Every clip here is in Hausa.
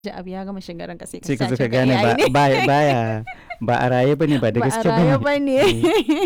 ji abu ya gama shiga ranka sai ka sai ka zo sace ka gane ba AI ne. ba- baya ba a raye bane ba da ba gaske a raye ba bane ne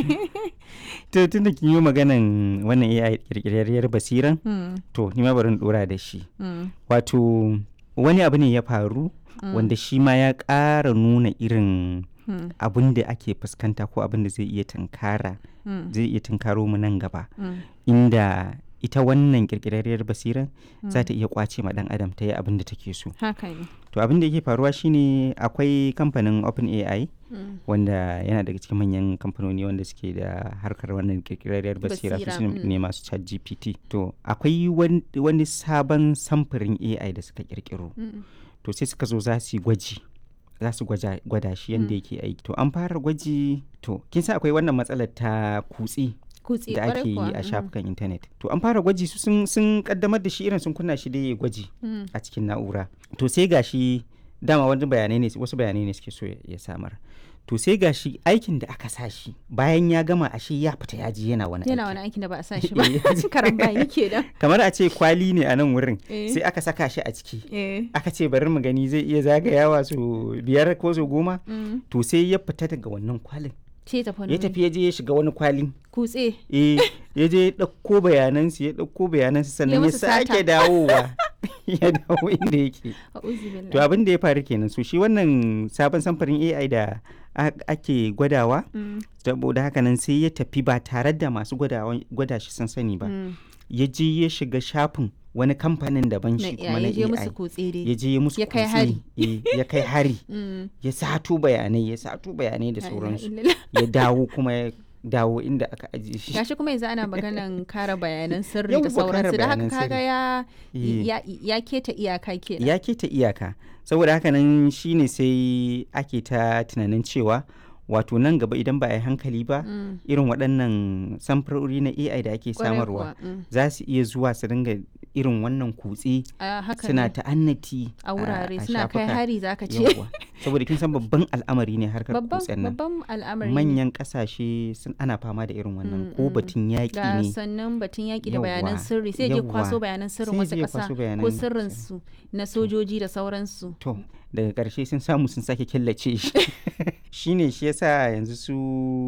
to tunda kin yi maganan wannan AI kirkirarriyar basiran Hmm, to ni ma bari in dora da shi hmm, wato wani abu ne ya faru hmm, wanda shi ma ya ƙara nuna irin hmm, abin da ake fuskanta ko abin da zai iya tunkara hmm, zai iya tunkaro mu nan gaba hmm, inda ita wannan kirkirarriyar basiran za hmm. ta iya kwace ma dan adam ta yi abin da take so haka ne to abin da yake faruwa shine akwai kamfanin OpenAI Hmm, wanda yana daga cikin manyan kamfanoni wanda suke da harkar wannan kirkirarriyar basira su Basira, su mm. ne masu chat gpt to akwai wan- wani sabon samfurin ai da suka kirkiro hmm, to sai suka zo za su yi gwaji za su gwaja- gwada shi yadda Mm. yake aiki to an fara gwaji to kin san akwai wannan matsalar ta kutse kutse da kwarai ake yi kuwa, a hmm, shafukan intanet to an fara gwaji su sun, sun kaddamar da shi irin sun kunna shi da ya gwaji hmm, a cikin na'ura to sai gashi dama wani bayanai ne wasu bayanai ne suke so ya- ya samar to sai gashi aikin da aka sa shi bayan ya gama ashe ya fita ya ji yana wani yana aiki wani aikin da ba a sa shi ba Eh, karan bayi ke da kamar a ce kwali ne a nan wurin Eh. sai aka saka shi a ciki eh aka ce bari mu gani zai iya zagayawa su biyar ko su goma hmm, to sai ya fita daga wannan kwalin ce tafi wani ya wuri. tafi ya je ya shiga wani kwalin kutse eh ya je ya ɗauko bayanansu ya ɗauko bayanansu sannan ya musu sata. sake dawowa ya dawo inda yake a'udhu billahi to abin da ya faru kenan so shi wannan sabon samfurin AI da a- ake gwadawa Hmm, saboda haka nan sai ya tafi ba tare da masu gwadawa- gwada shi sun sani ba hmm, ya je ya shiga shafin wani kamfanin daban na shi kuma iya na ya je musu AI kutse dai ya je ya musu Ya kai kutse, hari. eh, ya kai hari Hmm, ya sato bayanai ya sato bayanai da la ilaha sauransu illallah. ya dawo kuma ya dawo inda aka ajiye shi gashi kuma yanzu ana maganan kare bayanan sirri Yawwa, da kare sauransu da haka bayanan kaga sirri. ya Eh. ya ya keta iyaka kenan ya keta iyaka saboda haka nan shine sai ake ta tunanin cewa wato nan gaba idan ba a yi hankali ba Mm, irin waɗannan samfurori na AI da ake kwarai samarwa kuwa, mm. za su iya zuwa su dinga irin wannan kutse a haka suna ne. ta'annati a wurare a suna kai shafuka. hari zaka ce Yawwa. saboda kin san babban al'amari ne harkar babban kutsen nan babban al'amari ne. manyan kasashe sun ana fama da irin wannan Mm, ko mm. batun yaƙi ga ne sannan batun yaƙi da Yawwa, bayanan sirri sai je kwaso yawwa. bayanan sirrin Sai wasu je ya ƙasa kwaso ko bayanan sirrin su na sojoji da sauransu to daga ƙarshe sun samu sun sake killace shi shine shi yasa yanzu su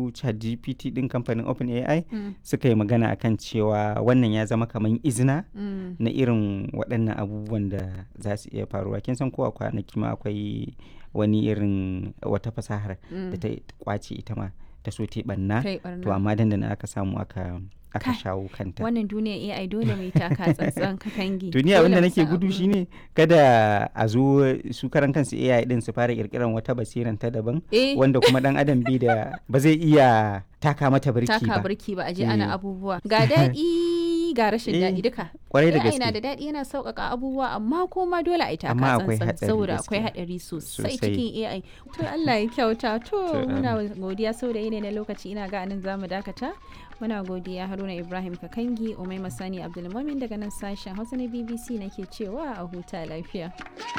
ChatGPT din kamfanin OpenAI Mm, suka yi magana akan cewa wannan ya zama kamar izina mm, na irin waɗannan abubuwan da za su iya faruwa kin san ko a kwanaki ma akwai wani irin wata fasahar da mm. ta kwace ita ma ta so ta yi ɓanna kai to barna amma dandana aka samu aka aka Kai, shawo kanta wannan duniya AI dole mai taka tsantsan ka kangi duniya Dole abinda mu nake san gudu abin. shine kada a zo su karan kansu AI din su fara kirkiran wata basiran ta daban eh wanda kuma dan adam bai da ba zai iya taka mata birki taka ba birki ba a je Eh. ana abubuwa ga daɗi ga rashin Eh, daɗi duka kwarai da AI na da gaske daɗi yana sauƙaƙa abubuwa amma kuma dole a yi taka Amma akwai tsantsan hatsari saboda akwai gaskiya. haɗari sosai Sosai. cikin AI to Allah ya kyauta to To, muna godiya saboda yanayi na lokaci ina ga anan zamu dakata muna godiya Haruna Ibrahim Kakangi Umai Masani Abdulmumin daga nan sashen Hausa na BBC nake cewa a huta lafiya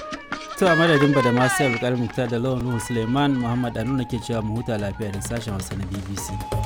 To a madadin ba da masu yau da lawan Nuhu Suleiman Muhammad Anu ke cewa mu huta lafiya da sashen Hausa na BBC.